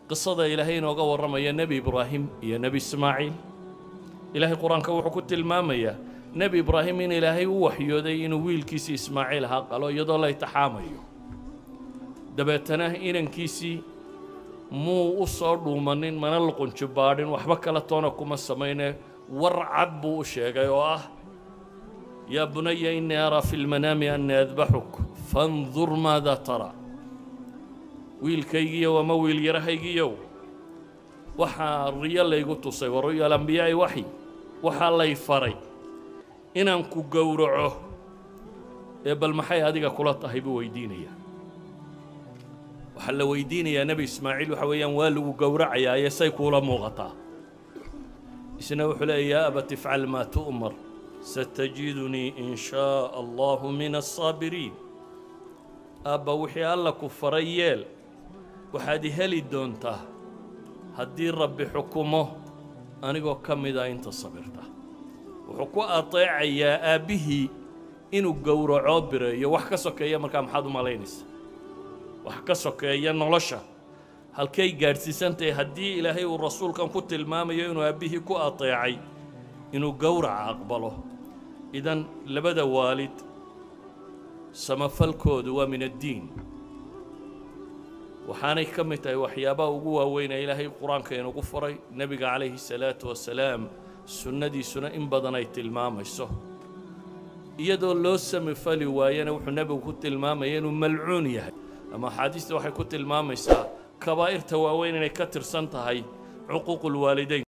qisada ilaahay inooga warramaya nebi ibraahim iyo nebi ismaaciil ilaahay qur-aanka wuxuu ku tilmaamayaa nebi ibraahim in ilaahay u waxyooday inuu wiilkiisii ismaaciil ahaa qalo iyadoo la itixaamayo dabeetana inankiisii muu u soo dhuumanin mana luqunjubaadhin waxba kala toona kuma samayne war cad buu u sheegay oo ah yaa bunaya innii araa fi lmanaami annii adbaxuk fandur maada tara wiilkaygiiyow ama wiil yarahaygiiyow waxaa riyo laygu tusay wa ru'ya alambiyaa'i waxy waxaa lay faray inaan ku gowraco ee bal maxay adiga kula tahay buu weydiinayaa waxaa la weydiinayaa nebi ismaaciil waxa weeyaan waa lagu gowracayaa ee say kuula muuqataa isna wuxuu leeya yaa abat ifcal maa tu'mar satajidunii in shaa allahu min alsaabiriin aabba wixii alla ku faray yeel waxaad i heli doontaa haddii rabbi xukumo anigoo ka mida inta sabirta wuxuu ku ateecayaa aabbihii inuu gowraco bireeyo wax ka sokeeya markaa maxaad u malaynaysa wax ka sokeeya nolosha halkay gaadhsiisantahay haddii ilaahay uu rasuulkan ku tilmaamayo inuu aabbihii ku ateecay inuu gowraca aqbalo idan labada waalid samafalkoodu waa min addiin waxaanay ka mid tahay waxyaabaha ugu waaweyn ee ilaahay qur-aanka inugu faray nebiga calayhi salaatu wasalaam sunnadiisuna in badan ay tilmaamayso iyadoo loo samafali waayana wuxuu nebigu ku tilmaamaya inuu malcuun yahay ama axaadiista waxay ku tilmaamaysaa kabaa'irta waaweyn inay ka tirsan tahay cuquuqu lwaalidayn